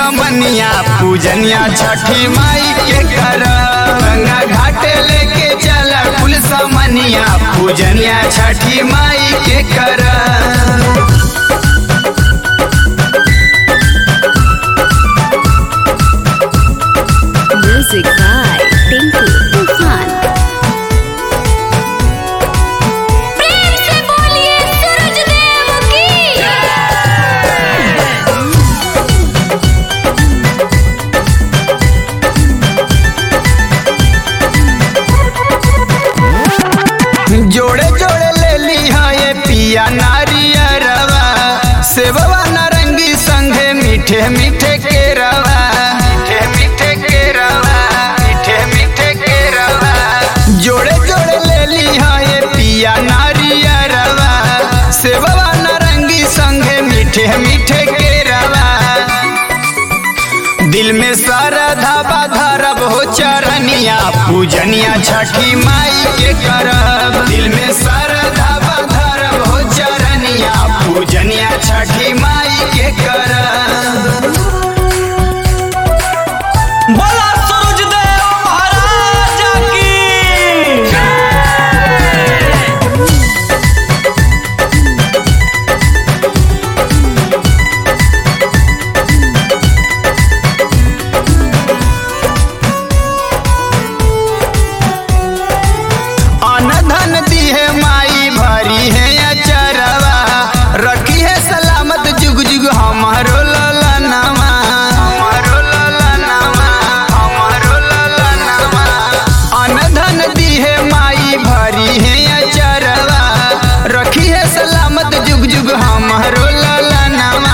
समनिया पूजनिया छठी माई के कर गंगा घाट लेके चल कुल समनिया पूजनिया छठी माई के कर Music by Tinku Tufan. प्रेम से बोलिए सूरज देव की जोड़े जोड़े ले ली है ये पिया नारियरवा सेववा नारंगी संघे मीठे मीठे के रवा मीठे मीठे के रवा मीठे मीठे के रवा जोड़े जोड़े ले ली है ये पिया नारियरवा सेववा नारंगी संघे मीठे मीठे के रवा दिल में श्रद्धा धरब हो चरनिया पूजनिया छठी माई के करब दिल में श्रद्धा धरब हो चरनिया पूजनिया छठी माई के करब बोला सूरज देव महाराज की अन धन दी है माई भरी है अचरवा रखी है सलामत जुग जुग हमारो ललनवा हमारो ललनवा हमारो ललनवा अन धन दी है माई भरी है अचरवा रखी है सलामत जुग जुग हमारो ललनवा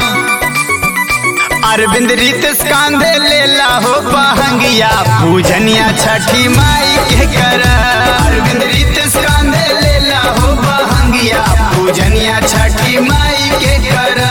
अरविंद रितेश कांधे लेला हो बहंगिया पूजनिया छठी माई के कर अरविंद रितेश कांधे लेला हो बहंगिया पूजनिया छठी माई के कर